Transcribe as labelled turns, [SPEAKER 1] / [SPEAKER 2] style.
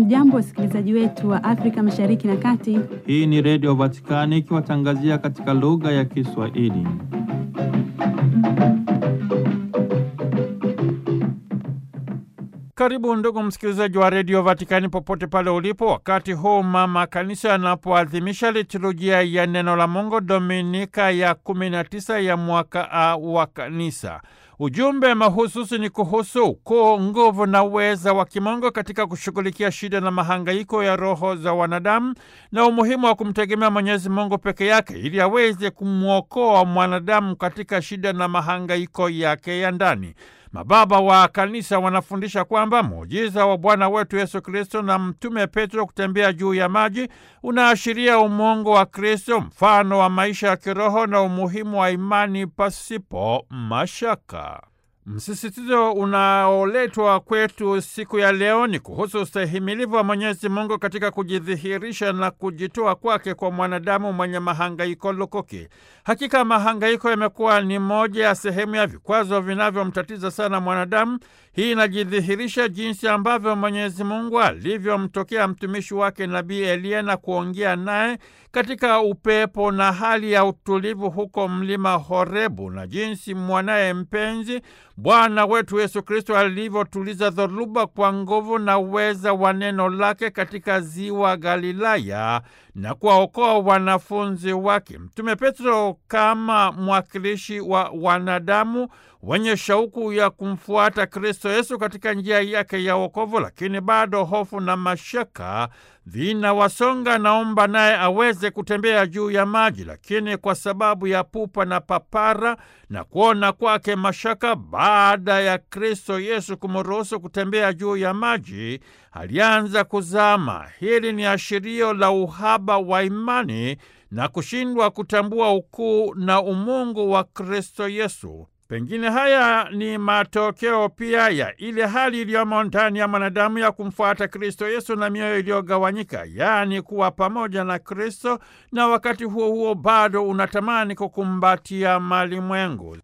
[SPEAKER 1] Hamjambo, wasikilizaji wetu wa Afrika Mashariki na Kati.
[SPEAKER 2] Hii ni Redio Vatikani ikiwatangazia katika lugha ya Kiswahili. Karibu ndugu msikilizaji wa Redio Vatikani popote pale ulipo, wakati huu mama kanisa anapoadhimisha liturujia ya neno la Mungu Dominika ya 19 ya mwaka A wa kanisa. Ujumbe mahususi ni kuhusu ukuu, nguvu na uweza wa kimungu katika kushughulikia shida na mahangaiko ya roho za wanadamu na umuhimu wa kumtegemea Mwenyezi Mungu peke yake ili aweze kumwokoa mwanadamu katika shida na mahangaiko yake ya ndani. Mababa wa kanisa wanafundisha kwamba muujiza wa Bwana wetu Yesu Kristo na Mtume Petro kutembea juu ya maji unaashiria umungu wa Kristo, mfano wa maisha ya kiroho na umuhimu wa imani pasipo mashaka. Msisitizo unaoletwa kwetu siku ya leo ni kuhusu ustahimilivu wa Mwenyezi Mungu katika kujidhihirisha na kujitoa kwake kwa mwanadamu mwenye mahangaiko lukuki. Hakika mahangaiko yamekuwa ni moja ya sehemu ya vikwazo vinavyomtatiza sana mwanadamu. Hii inajidhihirisha jinsi ambavyo Mwenyezi Mungu alivyomtokea mtumishi wake Nabii Eliya na kuongea naye katika upepo na hali ya utulivu huko mlima Horebu, na jinsi mwanaye mpenzi Bwana wetu Yesu Kristo alivyotuliza dhoruba kwa nguvu na uweza wa neno lake katika ziwa Galilaya na kuwaokoa wanafunzi wake. Mtume Petro kama mwakilishi wa wanadamu wenye shauku ya kumfuata Kristo Yesu katika njia yake ya wokovu, lakini bado hofu na mashaka vinawasonga. Naomba naye aweze kutembea juu ya maji, lakini kwa sababu ya pupa na papara na kuona kwake mashaka, baada ya Kristo Yesu kumruhusu kutembea juu ya maji, alianza kuzama. Hili ni ashirio la uhaba wa imani na kushindwa kutambua ukuu na umungu wa Kristo Yesu. Pengine haya ni matokeo pia ya ile hali iliyomo ndani ya mwanadamu ya kumfuata Kristo Yesu na mioyo iliyogawanyika, yaani kuwa pamoja na Kristo na wakati huo huo bado unatamani kukumbatia malimwengu.